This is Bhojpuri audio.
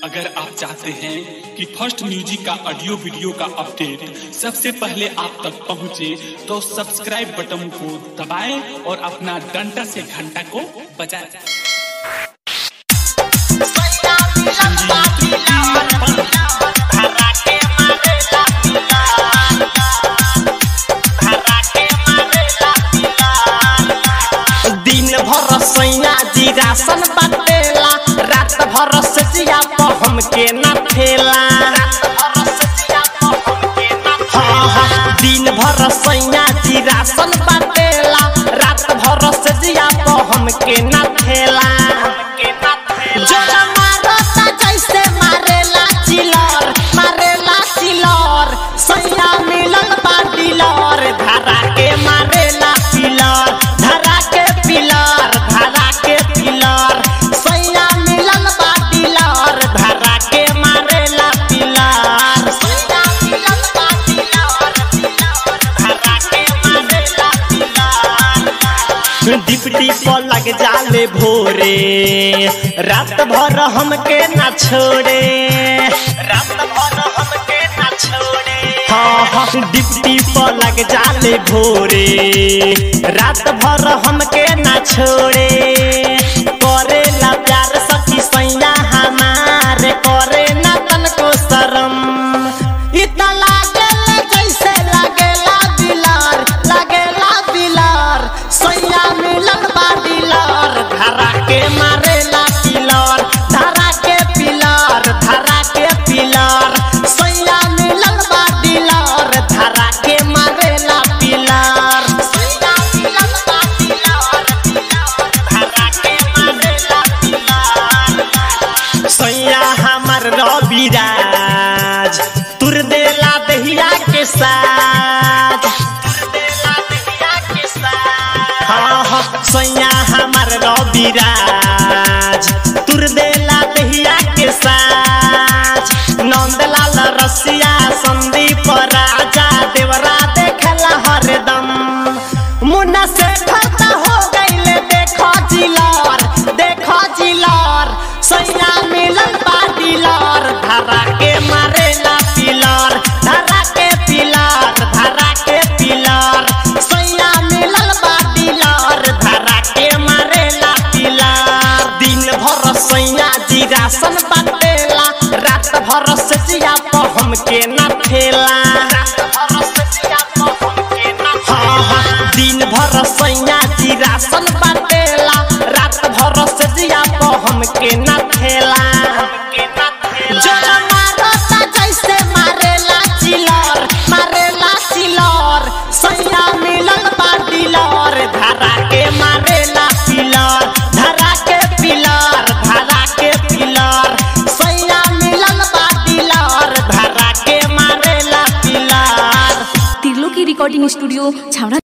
अगर आप चाहते हैं कि फर्स्ट म्यूजिक का ऑडियो वीडियो का अपडेट सबसे पहले आप तक पहुंचे, तो सब्सक्राइब बटन को दबाएं और अपना डंडा से घंटा को बजाएं। दिन भर सैया जी राशन बाटेला रात भर सचिया पर हमके न ठेला हाँ, हाँ, दिन भर सैया जी राशन बाटेला रात भर सचिया पर हमके न ठेला जोरा मारता जैसे मारेला चिलर मारेला चिलर सैया मिलल बा डिलर धरा के मारेला पिलर धरा के पिलर धरा के पिलर सैया मिलल बा डिलर धरा के मारेला पिलर सैया मिलल बा डिलर धरा के मारेला पिलर डिप्टी पर लग जाले भोरे रात भर हमके ना छोड़े रात भर हमके ना छोड़े हाँ हाँ डिप्टी पर लग जाले भोरे रात भर हमके ना छोड़े करेला प्यार सखी सैया हमारे करे ना तनको शरम इतना लागेला जैसे लागेला दिलार लागेला दिलार सैया मिलन बा दिलार धरा के मारेला पिलर धरा के पिलर धरा के पिलर सैया मिलन बा दिलार धरा के मारेला पिलर सैया मिलन बा दिलार धरा के मारेला पिलर सैया हमर रविराज तुर देला दहिया के साथ हाँ हाँ सैया हमर रविराज तुर देला दहिया के साथ नंदलाल रसिया संदीप राजा देवरा देखला हरदम मुन्ना से खता हो गईले देखो जिलर देखो जिलर सैया मिलन बा दिलर धरा के मारेला पिलर धरा के पिलर धरा के पिलर सैया मिलन बा दिलर धरा के मारेला पिलर दिन भर सैया जी राशन बाटेला रात भर सचिया पर हमके न ठेला हाँ हाँ दिन भर सैया जी राशन बाटेला रात भर सजिया पर हमके न ठेला जोरा मारता जैसे मारेला चिलर मारेला चिलर सैया मिलल बा डिलर धरा के मारेला पिलर धरा के पिलर धरा के पिलर सैया मिलल बा डिलर धरा के मारेला पिलर तिर्लो की रिकॉर्डिंग स्टूडियो छावड़ा